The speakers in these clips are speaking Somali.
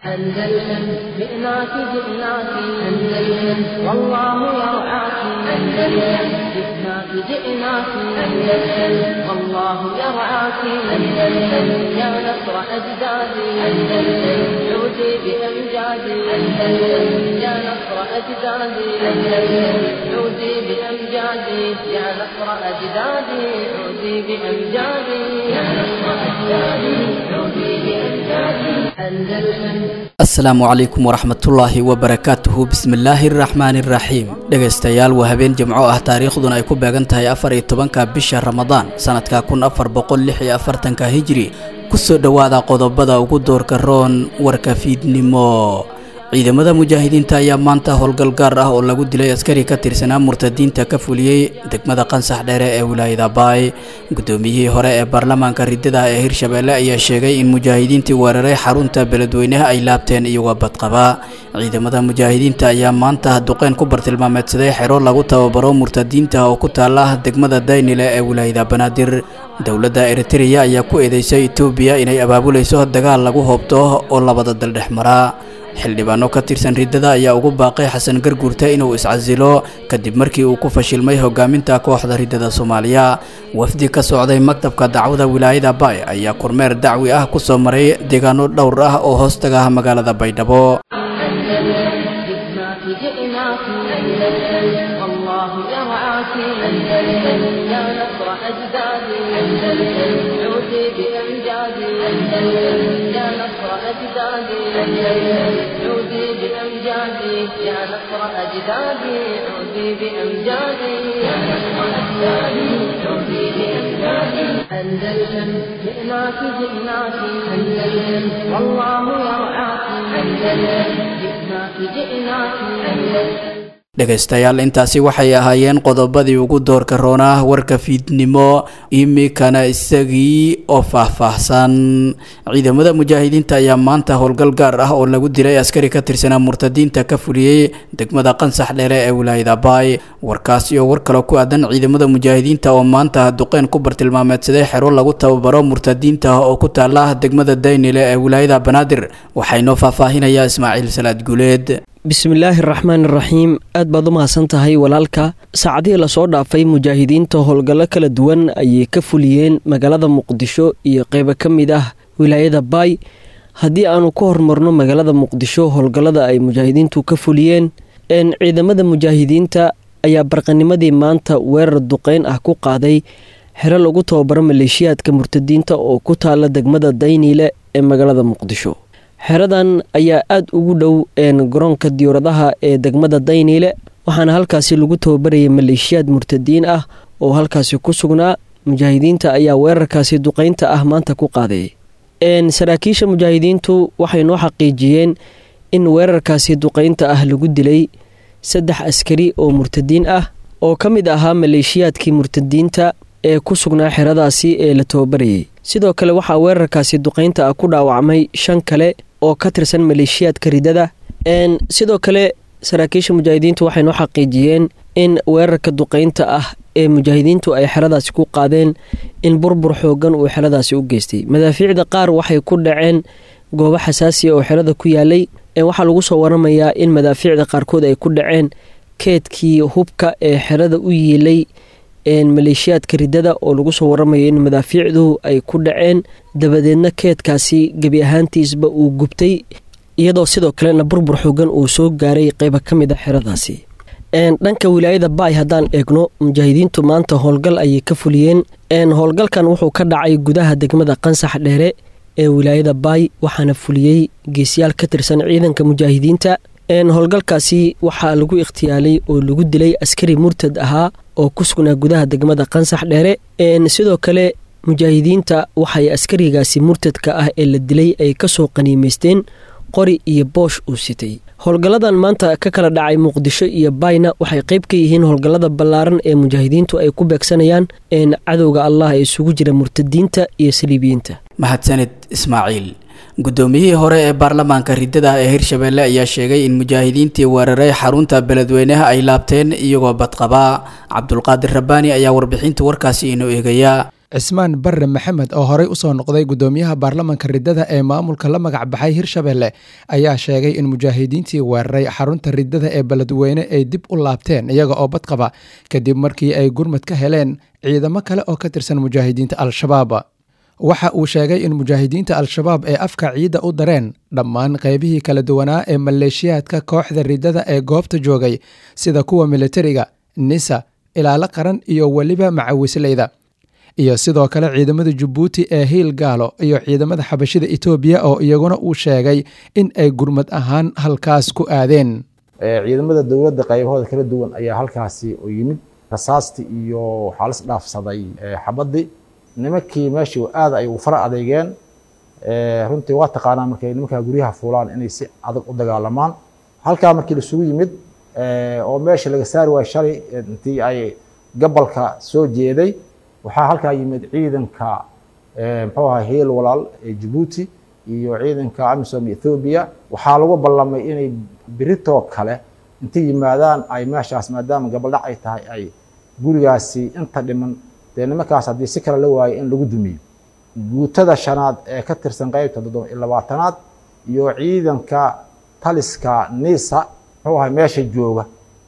أندلسن جئناك جئناك أندلسن والله يرعاك أندلسن جئناك جئناك أندلسن والله يرعاك أندلسن يا نصر أجدادي أندلسن عودي بأمجادي أندلسن يا نصر أجدادي أندلسن عودي بأمجادي يا نصر أجدادي عودي بأمجادي يا نصر أجدادي عودي بأمجادي أندلسن asalaamu calaykum waraxmatullaahi wabarakaatuhu bismillaahi araxmaani iraxiim dhegaystayaal waa habeen jimco ah taariikhduna ay ku beegan tahay afar iyo tobanka bisha ramadaan sanadka kun afar boqol lix iyo afartanka hijri kusoo dhowaada qodobada ugu doorka roon warka fiidnimo ciidamada mujaahidiinta ayaa maanta howlgal gaar ah oo lagu dilay askari ka tirsanaa murtadiinta ka fuliyey degmada qansax dheere ee wilaayada baay guddoomiyihii hore ee baarlamaanka ridada ee hirshabeelle ayaa sheegay in mujaahidiintii weeraray xarunta beledweynaha ay laabteen iyagoo badqaba ciidamada mujaahidiinta ayaa maanta duqeyn ku bartilmaameedsaday xero lagu tababaro murtadiinta oo ku taala degmada daynile ee wilaayada banaadir dowladda eritreya ayaa ku eedeysay etoobiya inay abaabulayso dagaal lagu hoobto oo labada dal dhex mara xildhibaano ka tirsan riddada ayaa ugu baaqay xasan garguurta inuu iscasilo kadib markii uu ku fashilmay hogaaminta kooxda riddada soomaaliya wafdi ka socday maktabka dacwada wilaayada baay ayaa kormeer dacwi ah ku soo maray deegaano dhowr ah oo hoostaga ah magaalada baydhabo جئناك جئناك أندلسن والله يرعاك أندلسن يا نصر أجدادي أندلسن عودي بأمجادي أندلسن يا نصر أجدادي أندلسن عودي بأمجادي يا نصر أجدادي عودي بأمجادي يا نصر أجدادي عودي بأمجادي أندلسن جئناك جئناك أندلسن والله يرعاك أندلسن جئناك جئناك أندلسن dhegaystayaal intaasi waxay ahaayeen qodobadii ugu doorka roonah warka fiidnimo imikana isagii oo faahfaahsan ciidamada mujaahidiinta ayaa maanta howlgal gaar ah oo lagu dilay askari ka tirsanaa murtadiinta ka fuliyey degmada qansax dheere ee wilaayada baay warkaas iyo war kale ku aadan ciidamada mujaahidiinta oo maanta duqeyn ku bartilmaameedsaday xero lagu tababaro murtadiinta oo ku taala degmada daynile ee wilaayada banaadir waxaynoo faahfaahinayaa ismaaciil salaad guuleed bismillaahi araxmaan iraxiim aad baad u mahadsan tahay walaalka saacadihii lasoo dhaafay mujaahidiinta howlgallo kala duwan ayay ka fuliyeen magaalada muqdisho iyo qeybo ka mid ah wilaayada baay haddii aanu ka hormarno magaalada muqdisho howlgallada ay mujaahidiintu ka fuliyeen ciidamada mujaahidiinta ayaa barqanimadii maanta weerar duqeyn ah ku qaaday xero lagu tababaro maleeshiyaadka murtadiinta oo ku taala degmada dayniile ee magaalada muqdisho xeradan ayaa aada ugu dhow garoonka diyauradaha ee degmada dayniile waxaana halkaasi lagu tababarayay maleeshiyaad murtadiin ah oo halkaasi ku sugnaa mujaahidiinta ayaa weerarkaasi duqeynta ah maanta ku qaaday saraakiisha mujaahidiintu waxay noo xaqiijiyeen in weerarkaasi duqeynta ah lagu dilay saddex askari oo murtadiin ah oo ka mid ahaa maleeshiyaadkii murtadiinta ee ku sugnaa xeradaasi ee la tababarayay sidoo kale waxaa weerarkaasi duqeynta ah ku dhaawacmay shan kale oo ka tirsan maleeshiyaadka ridada sidoo kale saraakiisha mujaahidiintu waxay noo xaqiijiyeen in weerarka duqeynta ah ee mujaahidiintu ay xeradaasi ku qaadeen in burbur xoogan uu xeradaasi u geystay madaafiicda qaar waxay ku dhaceen goobo xasaasiya oo xerada ku yaalay waxaa lagu soo waramayaa in madaafiicda qaarkood ay ku dhaceen keedkii hubka ee xerada u yiilay maleeshiyaadka ridada oo lagu soo waramayo in madaafiicdu ay ku dhaceen dabadeedna keedkaasi gebi ahaantiisba uu gubtay iyadoo sidoo kalena burbur xoogan uu soo gaaray qeyba ka mid a xeradaasi dhanka wilaayada baay haddaan eegno mujaahidiintu maanta howlgal ayay ka fuliyeen howlgalkan wuxuu ka dhacay gudaha degmada qansax dheere ee wilaayada baay waxaana fuliyey geesyaal ka tirsan ciidanka mujaahidiinta howlgalkaasi waxaa lagu ikhtiyaalay oo lagu dilay askari murtad ahaa oo ku sugnaa gudaha degmada qansax dheere sidoo kale mujaahidiinta waxay askarigaasi murtadka ah ee la dilay ay kasoo qaniimaysteen qori iyo boosh uu sitay howlgalladan maanta ka kala dhacay muqdisho iyo bayna waxay qayb ka yihiin howlgallada ballaaran ee mujaahidiintu ay ku beegsanayaan cadowga allah ee isugu jira murtadiinta iyo saliibiyiinta mahadsanid ismaaciil guddoomiyihii hore ee baarlamaanka riddada ee hirshabeelle ayaa sheegay in mujaahidiintii weeraray xarunta beledweynaha ay laabteen iyagoo badqabaa cabdulqaadir rabbaani ayaa warbixinta warkaasi inoo eegaya cismaan barre maxamed oo horey usoo noqday gudoomiyaha baarlamanka riddada ee maamulka la magac baxay hirshabelle ayaa sheegay in mujaahidiintii weeraray xarunta riddada ee beledweyne ay dib u laabteen iyaga oo badqaba kadib markii ay gurmad ka heleen ciidamo kale oo ka tirsan mujaahidiinta al-shabaab waxa uu sheegay in mujaahidiinta al-shabaab ee afka ciidda u dareen dhammaan qeybihii kala duwanaa ee maleeshiyaadka kooxda riddada ee goobta joogay sida kuwa militariga nisa ilaalo qaran iyo weliba macawisleyda iyo sidoo kale ciidamada jabuuti ee hiil gaalo iyo ciidamada xabashida etoobiya oo iyaguna uu sheegay in ay gurmad ahaan halkaas ku aadeen ciidamada dowladda qaybahooda kala duwan ayaa halkaasi u yimid rasaastii iyo waxaa lis dhaafsaday xabadii nimankii meeshii aad ay u fara adeegeen runtii waa taqaanaa markay nimankaa guryaha fuulaan inay si adag u dagaalamaan halkaa markii laisugu yimid oo meesha laga saari waayo shalay intii ay gabalka soo jeeday waxaa halkaa yimid ciidanka muxuu ahaa hiil walaal ee jabuuti iyo ciidanka amisom ethoobiya waxaa lagu ballamay inay beritoo kale intay yimaadaan ay meeshaas maadaama gabaldhac ay tahay ay gurigaasi inta dhiman dee nimankaas haddii si kale la waayo in lagu dumiyo guutada shanaad ee ka tirsan qeybta toddoba iyo labaatanaad iyo ciidanka taliska nisa muxuu ahay meesha jooga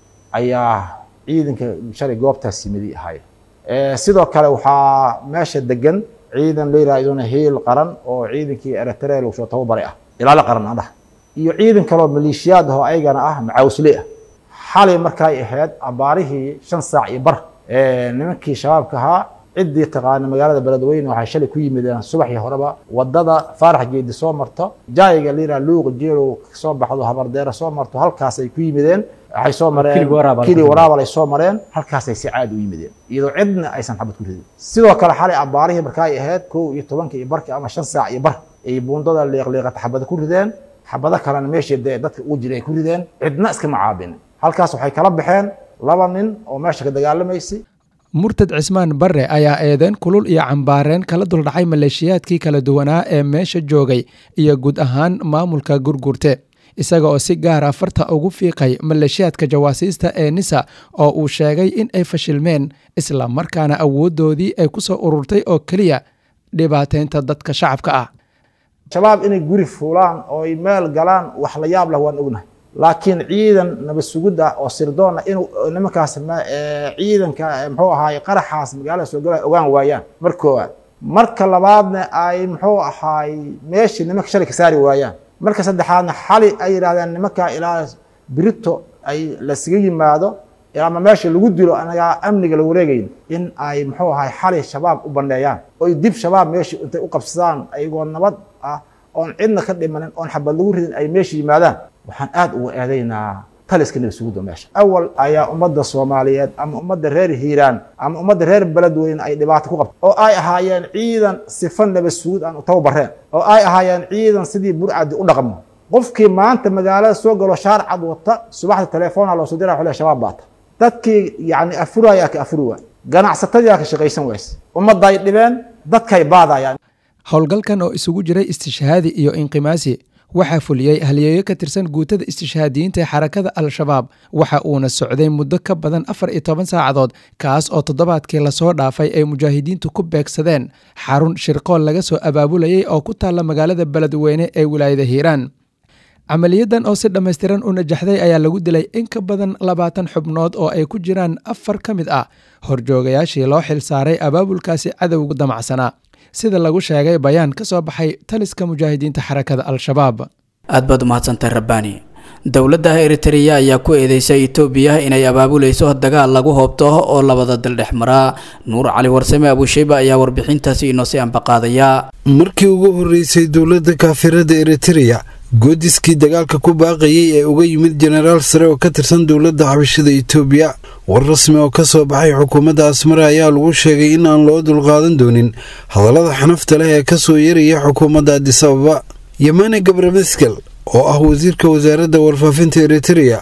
ayaa ciidanka shalay goobtaas yimidi ahay sidoo kale waxaa meesha degan ciidan la yidhaha iduna hiil qaran oo ciidankii eritrea lagu soo tababaray ah ilaalo qaran adhah iyo ciidan kaloo maleeshiyaad ahoo ayagana ah macaawsle ah xalay markay ahayd abaarihii shan saac iyo bar nimankii shabaabka ahaa ciddii taqaana magaalada beledweyne waxay shalay ku yimideen subaxii horeba wadada faarax geedi soo marto jaayiga la yidhaha luuq jeelow soo baxdo habardeera soo marto halkaas ay ku yimideen waxay soo mareen kili waraabal ay soo mareen halkaasay si caadi u yimideen iyadoo cidna aysan xabad ku ridin sidoo kale xalay abaarihii markaay ahayd kow iyo tobanka iyo barki ama shan saac iyo bar ay buundada liiqliiqata xabada ku rideen xabado kalena meeshii dee dadka ugu jiray ay ku rideen cidna iskama caabin halkaas waxay kala baxeen laba nin oo meesha ka dagaalamaysay murtad cismaan barre ayaa eedeen kulul iyo cambaareen kala duldhacay maleeshiyaadkii kala duwanaa ee meesha joogay iyo guud ahaan maamulka gurgurte isaga oo si gaara farta ugu fiiqay maleeshiyaadka jawaasiista ee nisa oo uu sheegay in ay fashilmeen isla markaana awooddoodii ay ku soo ururtay oo keliya dhibaateynta dadka shacabka ah shabaab inay guri fuulaan oo ay meel galaan wax la yaab leh waan ognahay laakiin ciidan nabad sugid ah oo sirdoon ah inuu nimankaas ciidanka muxuu ahaay qaraxaas magaalada soo galaya ogaan waayaan mar koowaad marka labaadna ay muxuu ahaay meeshii nimanka shalay ka saari waayaan marka saddexaadna xali ay yidhahdeen nimanka ilaa birito ay lasaga yimaado ama meesha lagu dilo anagaa amniga la wareegayn in ay muxuu ahaay xali shabaab u bandheeyaan oy dib shabaab meeshii intay u qabsadaan ayagoo nabad ah oon cidna ka dhimanin oon xabad lagu ridin ay meesha yimaadaan waxaan aad uga eedaynaa taliska nabad sugidda meesha awal ayaa ummadda soomaaliyeed ama ummadda reer hiiraan ama ummadda reer beledweyne ay dhibaato ku qabta oo ay ahaayeen ciidan sifa nabad sugid aan u tababareen oo ay ahaayeen ciidan sidii burcadi u dhaqmo qofkii maanta magaalada soo galo shaarcad wata subaxda telefoona loo soo dira xule shabaab baata dadkii yacni afurayaa ka afuri waay ganacsatadiyaa ka shaqaysan wayse ummadday dhibeen dadkay baadayaan howlgalkan oo isugu jiray istishhaadi iyo inqimaasi waxaa fuliyey halyeeyo ka tirsan guutada istishhaadiyiinta ee xarakada al-shabaab waxa uuna socday muddo ka badan afar iyo toban saacadood kaas oo toddobaadkii lasoo dhaafay ay mujaahidiintu ku beegsadeen xarun shirqool laga soo abaabulayay oo ku taalla magaalada beledweyne ee wilaayada hiiraan camaliyadan oo si dhammaystiran u najaxday ayaa lagu dilay in ka badan labaatan xubnood oo ay ku jiraan afar ka mid ah horjoogayaashii loo xil saaray abaabulkaasi cadowga damacsanaa sida lagu sheegay bayaan ka soo baxay taliska mujaahidiinta xarakada al-shabaab aad baad umahadsantay rabbaani dowladda eritreya ayaa ku eedeysay etoobiya inay abaabulayso dagaal lagu hoobto oo labada dal dhex maraa nuur cali warsame abuusheyba ayaa warbixintaasi inoo sii ambaqaadaya markii ugu horreysay dowladda kaafirada eritreya goodiskii dagaalka ku baaqayay ee uga yimid jenaraal sare oo ka tirsan dowladda xabashada etoobiya war rasmi oo ka soo baxay xukuumadda asmare ayaa lagu sheegay in aan loo dulqaadan doonin hadallada xanafta leh ee ka soo yaraya xukuumadda adisababa yamane gabrameskel oo ah wasiirka wasaaradda warfaafinta eritreya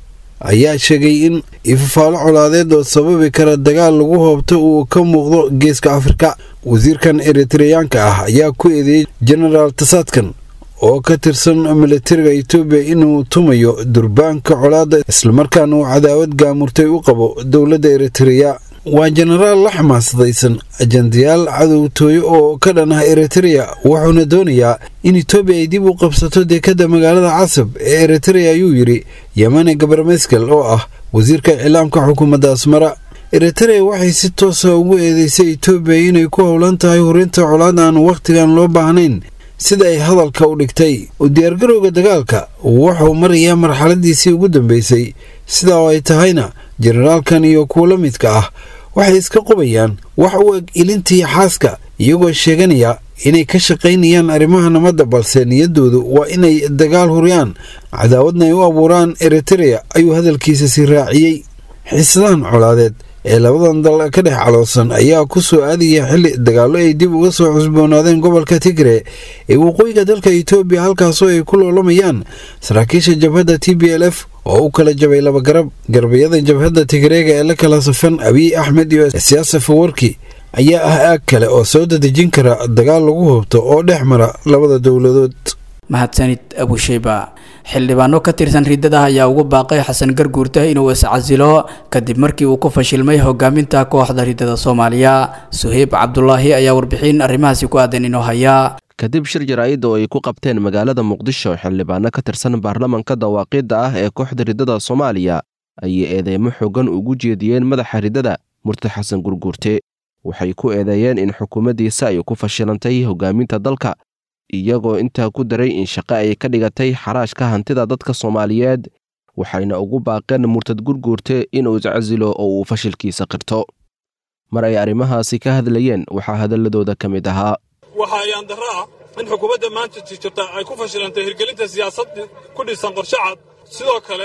ayaa sheegay in ifafaalo colaadeed oo sababi kara dagaal lagu hoobto uu ka muuqdo geeska afrika wasiirkan eritreyaanka ah ayaa ku eedeeyey jenaraal tasaadkan oo ka tirsan militariga etoobiya inuu tumayo durbaanka colaadda islamarkaana uu cadaawad gaamurtay u qabo dowladda eritreya waa jenaraal la xamaasadaysan ajandayaal cadowtooyo oo ka dhan ah eritreya wuxuuna doonayaa in etoobiya ay dib u qabsato dekedda magaalada casab ee eritreya ayuu yidhi yemane gabarmeskel oo ah wasiirka iclaamka xukuumadda asmara eritreya waxay si toosa ugu eedeysay etoobiya inay ku howlan tahay hurinta colaad aan wakhtigan loo baahnayn sida ay hadalka u dhigtay u diyaargarowga dagaalka wuxuu marayaa marxaladiisii ugu dambeysay sidaa oo ay tahayna jenaraalkan iyo kuwa la midka ah waxay iska qubayaan wax u eg ilintii xaaska iyagoo sheeganaya inay ka shaqaynayaan arrimaha nabadda balse niyaddoodu waa inay dagaal huriyaan cadaawadna ay u abuuraan eritreya ayuu hadalkiisa sii raaciyey xiisadahan colaadeed ee labadan dal ka dhex caloosan ayaa ku soo aadaya xilli dagaallo ay dib uga soo cusboonaadeen gobolka tigre ee waqooyiga dalka etoobiya halkaasoo ay ku loolamayaan saraakiisha jabhadda t b l f oo u kala jabay laba garab garbayada jabhadda tigreega ee la kala safan abiy axmed iyo siyaasa fawarki ayaa ah aag kale oo soo dadejin kara dagaal lagu hubto oo dhex mara labada dowladood mahadsanid abusheyba xildhibaano ka tirsan riddada ayaa ugu baaqay xasan garguurta inuu iscasilo kadib markii uu ku fashilmay hogaaminta kooxda riddada soomaaliya suheyb cabdulaahi ayaa warbixin arrimahaasi ku aadan inoo hayaa kadib shir jaraa'id oo ay ku qabteen magaalada muqdisho xildhibaano ka tirsan baarlamanka dawaaqiidda ah ee kooxda riddada soomaaliya ayay eedeymo xoogan ugu jeediyeen madaxa riddada murti xasan gurguurte waxay ku eedeeyeen in xukuumaddiisa ay ku fashilantay hogaaminta dalka iyagoo intaa ku daray in shaqo ay ka dhigatay xaraashka hantida dadka soomaaliyeed waxayna ugu baaqeen murtad gurguurte inuu iscasilo oo uu fashilkiisa qirto mar ay arrimahaasi ka hadlayeen waxaa hadalladooda ka mid ahaa waxaa ayaan darro ah in xukuumadda maanta jirta ay ku fashilantay hirgelinta siyaasad ku dhisan qorshe cad sidoo kale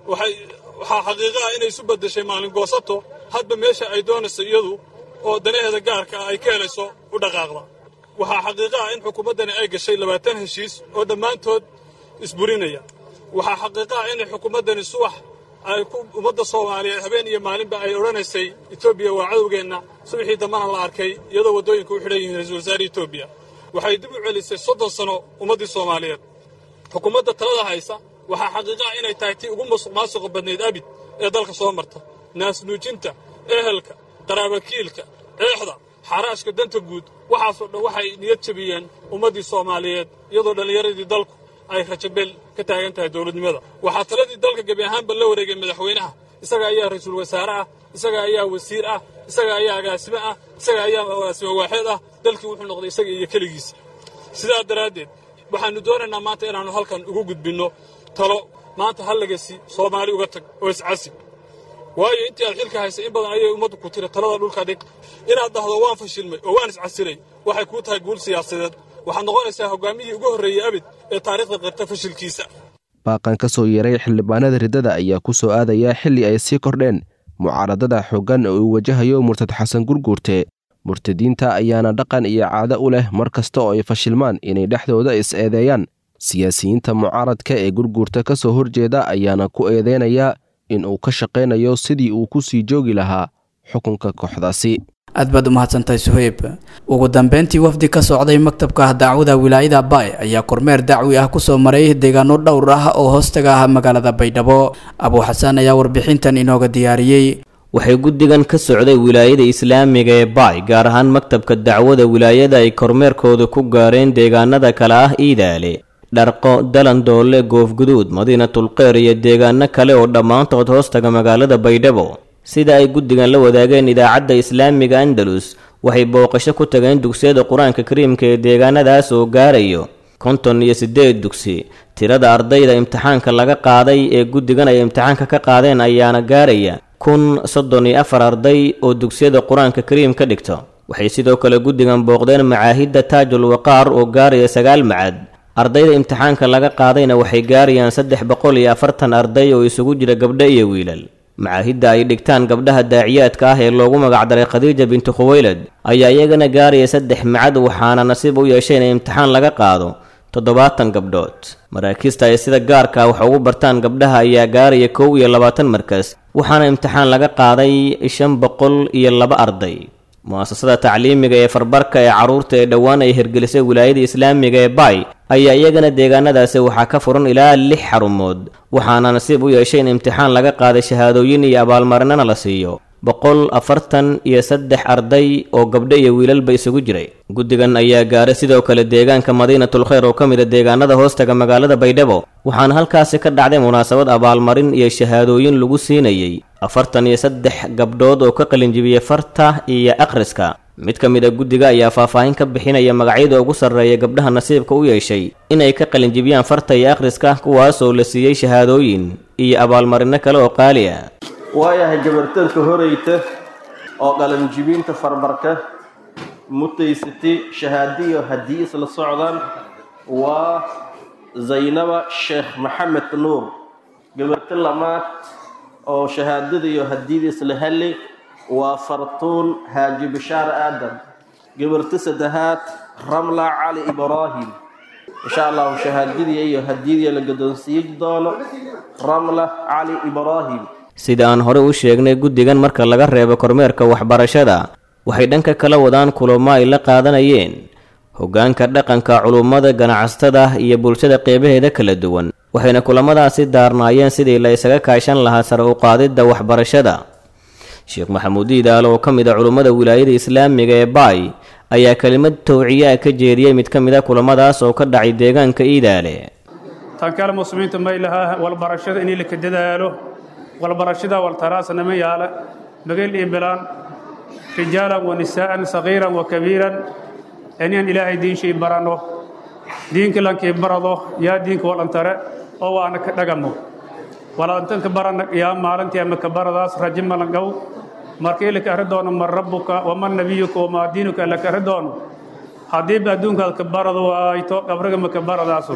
waxaa xaqiiqo ah inay isu beddeshay maalin goosato hadba meesha ay doonayso iyadu oo danaheeda gaarka ah ay ka helayso u dhaqaaqda waxaa xaqiiqo ah in xukuumaddani ay gashay labaatan heshiis oo dhammaantood isburinaya waxaa xaqiiqo ah inay xukuumaddani subax ay ummadda soomaaliyeed habeen iyo maalinba ay odhanaysay etoobiya waa cadowgeenna subaxii dambana la arkay iyadoo waddooyinka u xidhan yihiin ra-iisul wasaare etoobiya waxay dib u celisay soddon sano ummaddii soomaaliyeed xukuumadda talada haysa waxaa xaqiiqo ah inay tahay tii ugu musuq maasuqa badnayd abid ee dalka soo marta naasnuujinta ehelka qaraabakiilka eexda xaraashka danta guud waxaasoo dhan waxay niyad jabiyeen ummaddii soomaaliyeed iyadoo dhallinyaradii dalku ay rajabeel ka taagan tahay dowladnimada waxaa taladii dalka gebi ahaanba la wareegay madaxweynaha isaga ayaa ra-iisul wasaare ah isaga ayaa wasiir ah isaga ayaa agaasime ah isaga ayaa agaasime waaxeed ah dalkii wuxuu noqday isaga iyo keligiisa sidaa daraaddeed waxaannu doonaynaa maanta inaannu halkan ugu gudbinno talo maanta hallagasi soomaali uga tag oo iscasib waayo intii aad xilka haysay in badan ayay ummaddu ku tiri talada dhulka dhig inaad dhahdo waan fashilmay oo waan iscasilay waxay kuu tahay guul siyaasadeed waxaad noqonaysaa hogaamiyihii ugu horreeyey abid ee taariikhda qirta fashilkiisa baaqan ka soo yeeray xildhibaanada riddada ayaa ku soo aadaya xilli ay sii kordheen mucaaradada xooggan oo uu wajahayo murtad xasan gurguurte murtadiinta ayaana dhaqan iyo caado u leh mar kasta oo ay fashilmaan inay dhexdooda is-eedeeyaan siyaasiyiinta mucaaradka ee gurguurta ka soo horjeeda ayaana ku eedeynaya in uu ka shaqaynayo sidii uu ku sii joogi lahaa xukunka kooxdaasi aad baad u mahadsantahay suheyb ugu dambeyntii wafdi ka socday maktabka dacwada wilaayada baay ayaa kormeer dacwi ah kusoo maray deegaano dhowr ah oo hoostaga ah magaalada baydhabo abuu xasaan ayaa warbixintan inooga diyaariyey waxay guddigan ka socday wilaayada islaamiga ee baay gaar ahaan maktabka dacwada wilaayada ay kormeerkooda ku gaareen deegaanada kale ah iidaale dharqo dalandoole goofguduud madiinatulqeyr iyo deegaano kale oo dhammaantood hoostaga magaalada baydhabo sida ay guddigan la wadaageen idaacadda islaamiga andalus waxay booqasho ku tageen dugsiyada qur-aanka kariimka ee deegaanadaas oo gaarayo konton iyo siddeed dugsi tirada ardayda imtixaanka laga qaaday ee guddigan ay imtixaanka ka qaadeen ayaana gaaraya kun soddon iyo afar arday oo dugsiyada qur-aanka kariim ka dhigto waxay sidoo kale guddigan booqdeen macaahidda taajul waqaar oo gaaraya sagaal macad ardayda imtixaanka laga qaadayna waxay gaarayaan saddex boqol iyo afartan arday oo isugu jira gabdho iyo wiilal macaahidda ay dhigtaan gabdhaha daaciyaadka ah ee loogu magacdaray khadiija bintu khuweylad ayaa iyagana gaaraya saddex macad waxaana nasiib u yeeshay in imtixaan laga qaado toddobaatan gabdhood maraakiista ay sida gaarka wax ugu bartaan gabdhaha ayaa gaaraya kow iyo labaatan markas waxaana imtixaan laga qaaday shan boqol iyo laba arday mu'asasada tacliimiga ee farbarka ee carruurta ee dhowaan ay hirgelisay wilaayada islaamiga ee baay ayaa iyagana deegaanadaasi waxaa ka furan ilaa lix xarumood waxaana nasiib u yeeshay in imtixaan laga qaaday shahaadooyin iyo abaalmarinana la siiyo boqol afartan iyo saddex arday oo gabdho iyo wiilalba isugu jiray guddigan ayaa gaaray sidoo kale deegaanka madiinatul kheyr oo ka mid a deegaanada hoostaga magaalada baydhabo waxaana halkaasi ka dhacday munaasabad abaalmarin iyo shahaadooyin lagu siinayey afartan iyo saddex gabdhood oo ka qalinjibiyey farta iyo akhriska mid ka mid a guddiga ayaa faahfaahin ka bixinaya magacyada ugu sarreeya gabdhaha nasiibka u yeeshay inay ka qalinjibiyaan farta iyo akhriska kuwaasoo la siiyey shahaadooyin iyo abaalmarino kale oo qaali ah waayahay gabartanka horeyta oo qalanjibinta farbarka mutaysatay shahaadiyo haddii isla socdaan waa zaynaba sheekh maxamed nuur gabarta lamaad oo shahaadada iyo hadiyada isla heli waa fartuun haaji bishaar aadan gabarta saddexaad ramla cali ibraahim insha allahu shahaadadiya iyo hadiyadiya la gadoonsiiyi doono ramla cali ibraahim sida aan hore u sheegnay guddigan marka laga reebo kormeerka waxbarashada waxay dhanka kala wadaan kulamo ay la qaadanayeen hoggaanka dhaqanka culummada ganacsatada iyo bulshada qeybaheeda kala duwan waxayna kulamadaasi daarnaayeen sidii la isaga kaashan lahaa sare u qaadidda waxbarashada sheekh maxamuud iidaal oo ka mid a culummada wilaayada islaamiga ee baay ayaa kelimad towciyaa ka jeediyey mid ka mid a kulamadaas oo ka dhacay deegaanka iidaale tan kale muslimiinta may lahaa walbarashada inay laka dadaalo walbarashada waltaraasnama yaala magel iyo bilaan rijaalan wa nisaa'an sagiiran wa kabiiran inaan ilaahay diinshii baranno diinka lankii barado yaa diinka walantare oo waana ka dhagamo walantanka barana yaa maalintii ama ka baradaas raji malangow markii laka arri doono man rabbuka waman nabiyuka wamaa diinuka laka arri doono haddiiba adduunkaad ka barado waayto qabriga maka baradaasu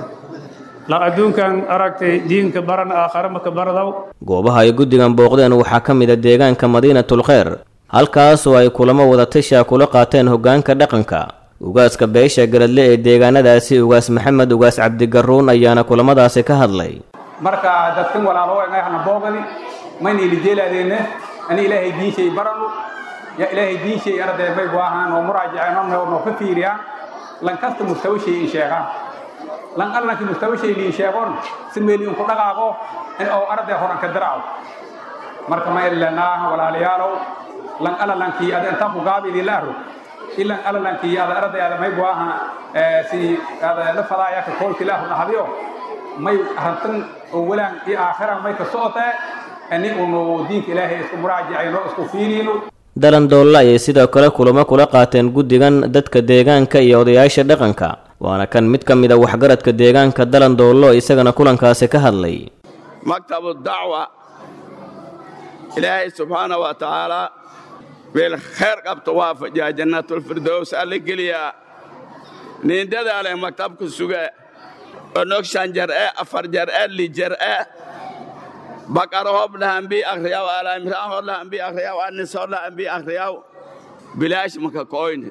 la adduunkan aragtay diinka baran aakhare maka baradaw goobaha ay guddigan booqdeen waxaa ka mid a deegaanka madiinatul kheyr halkaasoo ay kulamo wadatashaa kula qaateen hoggaanka dhaqanka ugaaska beesha garadle ee deegaanadaasi ugaas maxamed ugaas cabdigaruun ayaana kulamadaasi ka hadlay marka dadkan walaalo engayhana boogani mayna ilijeelaadeenne ani ilaahay diinshay baranu ya ilaahay diinshay arday may waahaan oo muraajaceen oo noo ka fiiriyaan lan kasta mustawashay in sheegaan lan allanki mustawashay liin sheegon si meeliin ku dhaqaaqo in oo arday horan ka daraaco marka ma ilanaa walaalayaalow lan alalankii ada intaan ku gaabidi la aro ilan alalankii ada arday ada may waaha si ada la fadaaya ka koolki la hadiyo may hantan oo walaan iyo aakhira may ka socotee ani unu diinka ilaahay isku muraajacayno isku fiiriyno dalan doolla ayay sidoo kale kulamo kula qaateen guddigan dadka deegaanka iyo odayaasha dhaqanka waana kan mid ka mid a waxgaradka deegaanka dalan doollo isagana kulankaasi ka hadlay maktabu dacwa ilaahay subxaana wa tacaala beel khayr qabta waafajiya jannatulfirdows alla geliyaa nin dadaale maktabka suge onog shan jar'e afar jar'e li jar'e bakar hob lahambi akriyaw alamran hor lahambi akriyaw anis hor lahambi akriyaw bilaash maka koyne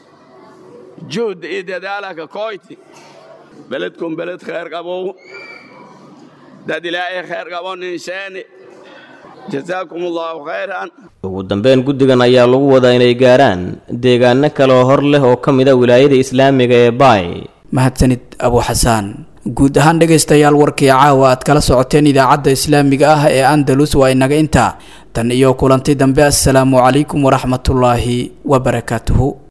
juhd iyo dadaala ka koyti beledkum beled khayr qabow dad ilaahay khayr qabo ninsheeni jazaakum allahu khayran ugu dambeyn guddigan ayaa lagu wadaa inay gaaraan deegaano kale oo hor leh oo ka mid a wilaayada islaamiga ee baay mahadsanid abu xasaan guud ahaan dhegaystayaal warkii caawa aad kala socoteen idaacadda islaamiga ah ee andalus waa inaga intaa tan iyo kulanti dambe assalaamu calaykum waraxmatullaahi wabarakaatuhu